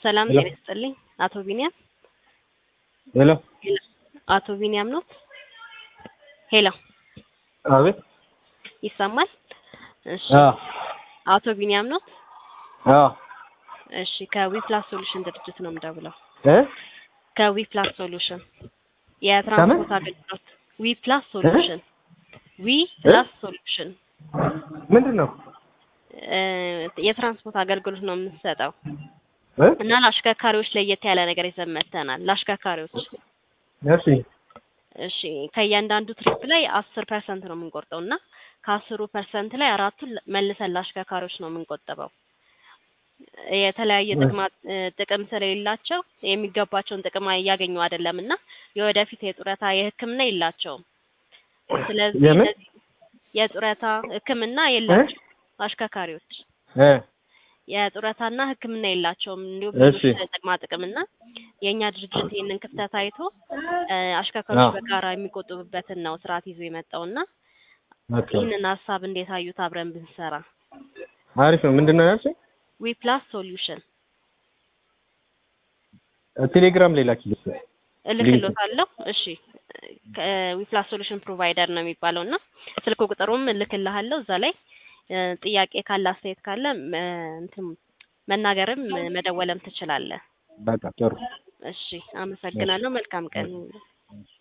ሰላም ሄሎ። ጤና ይስጥልኝ። አቶ ቢኒያም ሄሎ አቶ ቢኒያም ነው? ሄሎ አቤት ይሰማል? እሺ አ አቶ ቢኒያም ነው? አ እሺ ከዊፕላስ ሶሉሽን ድርጅት ነው የምደውለው። እ ከዊፕላስ ሶሉሽን የትራንስፖርት አገልግሎት ዊፕላስ ሶሉሽን ዊፕላስ ሶሉሽን ምንድን ነው እ የትራንስፖርት አገልግሎት ነው የምንሰጠው እ እና ለአሽከርካሪዎች ለየት ያለ ነገር ይዘን መጥተናል። ለአሽከርካሪዎች እሺ እሺ ከእያንዳንዱ ትሪፕ ላይ አስር ፐርሰንት ነው የምንቆርጠው እና ከአስሩ ፐርሰንት ላይ አራቱን መልሰን ለአሽከርካሪዎች ነው የምንቆጥበው። የተለያየ ጥቅማ እ ጥቅም ስለሌላቸው የሚገባቸውን ጥቅም እያገኙ አይደለም እና የወደፊት የጡረታ የሕክምና የላቸውም። ስለዚህ የምን? እነዚህ የጡረታ ሕክምና የላቸው አሽከርካሪዎች እ የጡረታና ሕክምና የላቸውም። እንዲሁም እሺ። ሌሎች ጥቅማ ጥቅምና የእኛ ድርጅት ይህንን ክፍተት አይቶ እ አሽከርካሪዎች አዎ። በጋራ የሚቆጥቡበትን ነው ስርዓት ይዞ የመጣውና ኦኬ ይህንን ሀሳብ እንዴት አዩት? አብረን ብንሰራ አሪፍ ነው። ምንድን ነው ያልሽኝ? ዊ ፕላስ ሶሉሽን ቴሌግራም ላይ ላኪልኝ። እልክሎታለሁ። እሺ ዊ ፕላስ ሶሉሽን ፕሮቫይደር ነው የሚባለው እና ስልክ ቁጥሩም እልክልሃለሁ። እዛ ላይ እ ጥያቄ ካለ አስተያየት ካለ እ እንትን መናገርም መደወልም ትችላለህ። በቃ ጥሩ እሺ አመሰግናለሁ። መልካም ቀን።